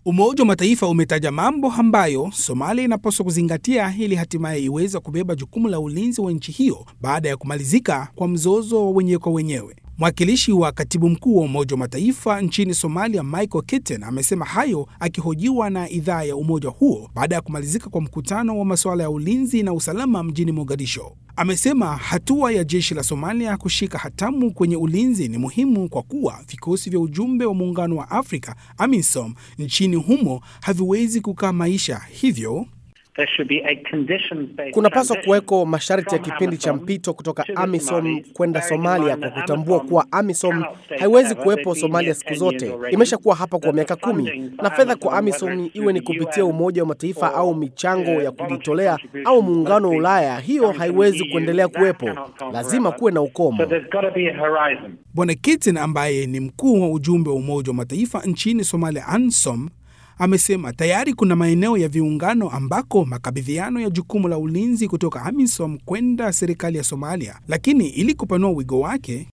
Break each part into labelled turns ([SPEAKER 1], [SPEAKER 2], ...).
[SPEAKER 1] Umoja wa Mataifa umetaja mambo ambayo Somalia inapaswa kuzingatia ili hatimaye iweze kubeba jukumu la ulinzi wa nchi hiyo baada ya kumalizika kwa mzozo wa wenyewe kwa wenyewe. Mwakilishi wa katibu mkuu wa Umoja wa Mataifa nchini Somalia, Michael Kitten, amesema hayo akihojiwa na idhaa ya umoja huo baada ya kumalizika kwa mkutano wa masuala ya ulinzi na usalama mjini Mogadisho. Amesema hatua ya jeshi la Somalia kushika hatamu kwenye ulinzi ni muhimu kwa kuwa vikosi vya ujumbe wa Muungano wa Afrika AMISOM nchini humo haviwezi kukaa maisha, hivyo
[SPEAKER 2] Kunapaswa kuweko masharti ya kipindi cha mpito kutoka AMISOM kwenda Somalia kwa kutambua kuwa AMISOM haiwezi kuwepo Somalia siku zote. Imeshakuwa hapa kwa miaka kumi, na fedha kwa AMISOM iwe ni kupitia Umoja wa Mataifa au michango ya kujitolea au Muungano wa Ulaya, hiyo haiwezi kuendelea kuwepo. Lazima kuwe na ukomo.
[SPEAKER 1] Bwana Kitten ambaye ni mkuu wa ujumbe wa Umoja wa Mataifa nchini Somalia ANSOM amesema tayari kuna maeneo ya viungano ambako makabidhiano ya jukumu la ulinzi kutoka AMISOM kwenda serikali ya Somalia, lakini ili kupanua wigo wake,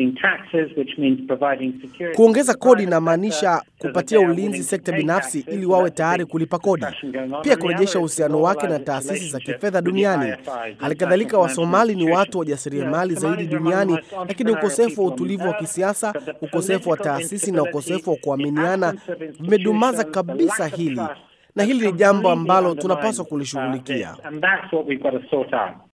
[SPEAKER 2] kuongeza kodi inamaanisha kupatia ulinzi sekta binafsi ili wawe tayari kulipa kodi, pia kurejesha uhusiano wake na taasisi za kifedha duniani. Halikadhalika, Wasomali ni watu wajasiriamali zaidi duniani, lakini ukosefu wa utulivu wa kisiasa, ukosefu wa taasisi na ukosefu wa kuaminiana vimedumaza kabisa hili, na hili ni jambo ambalo tunapaswa kulishughulikia.